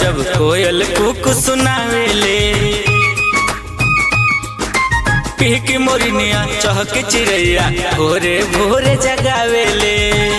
जब कोयल कुक सुनावेले पीक मोरनिया चहक चिड़ैया भोरे भोरे जगावेले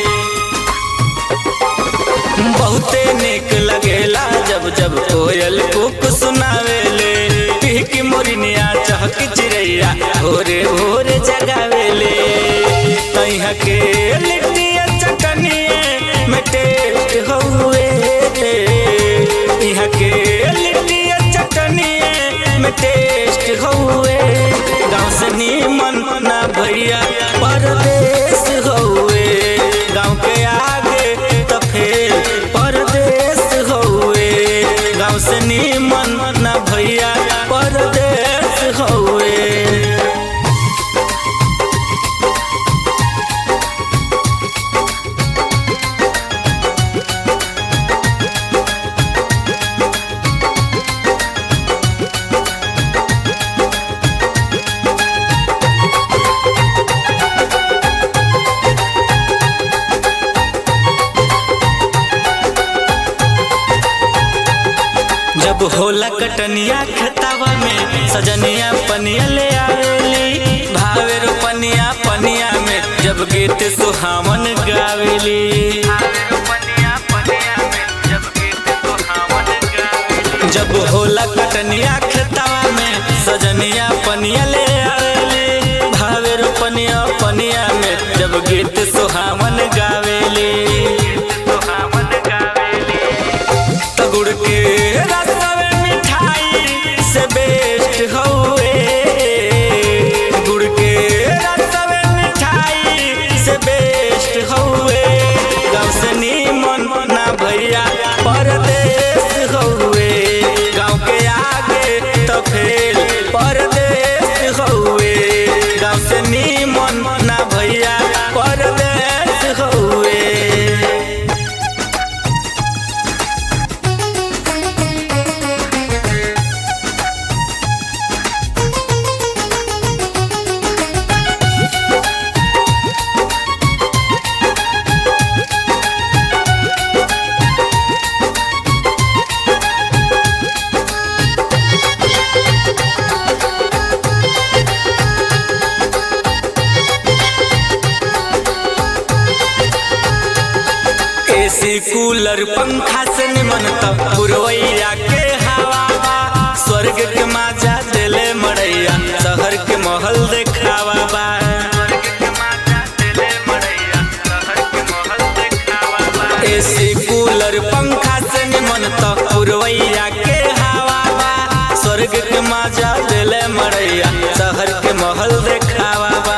बहुते निक लगेला जब जब कोयल कुक सुनावेले पीक मोरनिया चहक चिड़ैया भोरे भोरे जगावेले तैहा के लिट्टिया चटनिए में टेस्ट हउए इहा के लिट्टिया चटनिए में टेस्ट हउए गाँव से नीमन ना भैया परदेश हउए गाँव के आगे तो फिर परदेश हउए गाँव से नीमन ना भैया परदेश हउए जब होला कटनिया खेतावा में सजनिया पनिया ले आवेली भावे रो पनिया पनिया में जब गीत सुहावन गावेली जब होला कटनिया खेतावा में सजनिया पनिया ले आवेली भावे रो पनिया पनिया में जब गीत सुहावन गावेली तो गुड़ के रसवे मिठाई से बेस्ट हउए गुड़ के रसवे मिठाई से बेस्ट हउए गाँव से नीमन ना भैया परदेश हउए गाँव के आगे तो फिर परदेश हउए गाँव से नीमन ना भैया परदेश हउए एसी कूलर पंखा से निमन तब पुरवैया के हवा बा स्वर्ग के माजा दिले मड़ैया शहर के महल देखावा बा एसी कूलर पंखा से निमन तब पुरवैया के हवा बा स्वर्ग के माजा दिले मड़ैया शहर के महल देखावा बा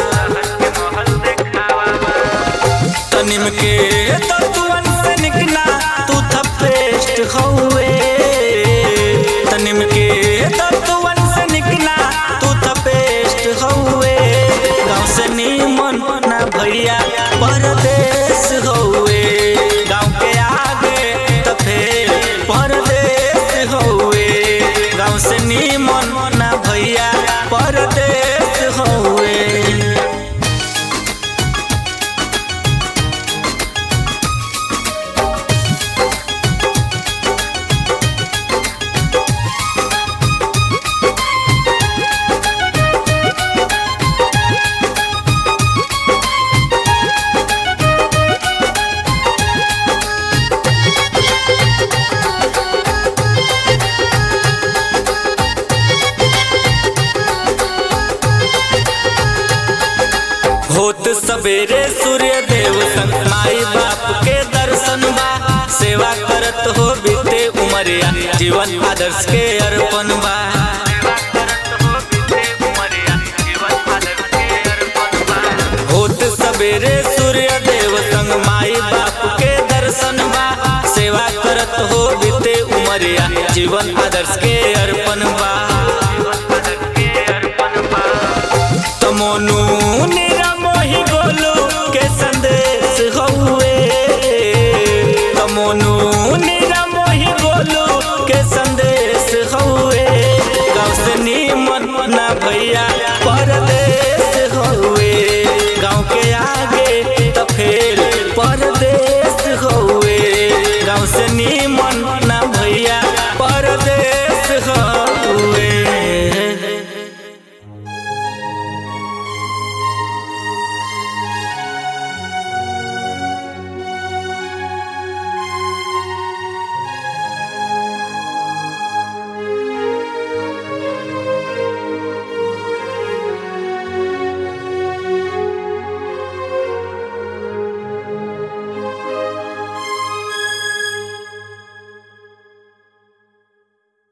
तनिम के तत्वन से निकना तू थपेस्ट हउए तनिम के तत्वन से निकना तू थपेस्ट हउए गाँव से नीमन ना भैया परदेश हउए गाँव के आगे तो फिर परदेश हउए गाँव से नीमन ना भैया परदेश हउए होत सवेरे सूर्य देव संग माई बाप के दर्शन बा सेवा करत हो बीते उमरिया जीवन आदर्श के अर्पण बा होत सवेरे सूर्य देव संग माई बाप के दर्शन बा सेवा करत हो बीते उमरिया जीवन आदर्श के अर्पण बा तो मोनू निरा मोही गोलू के सन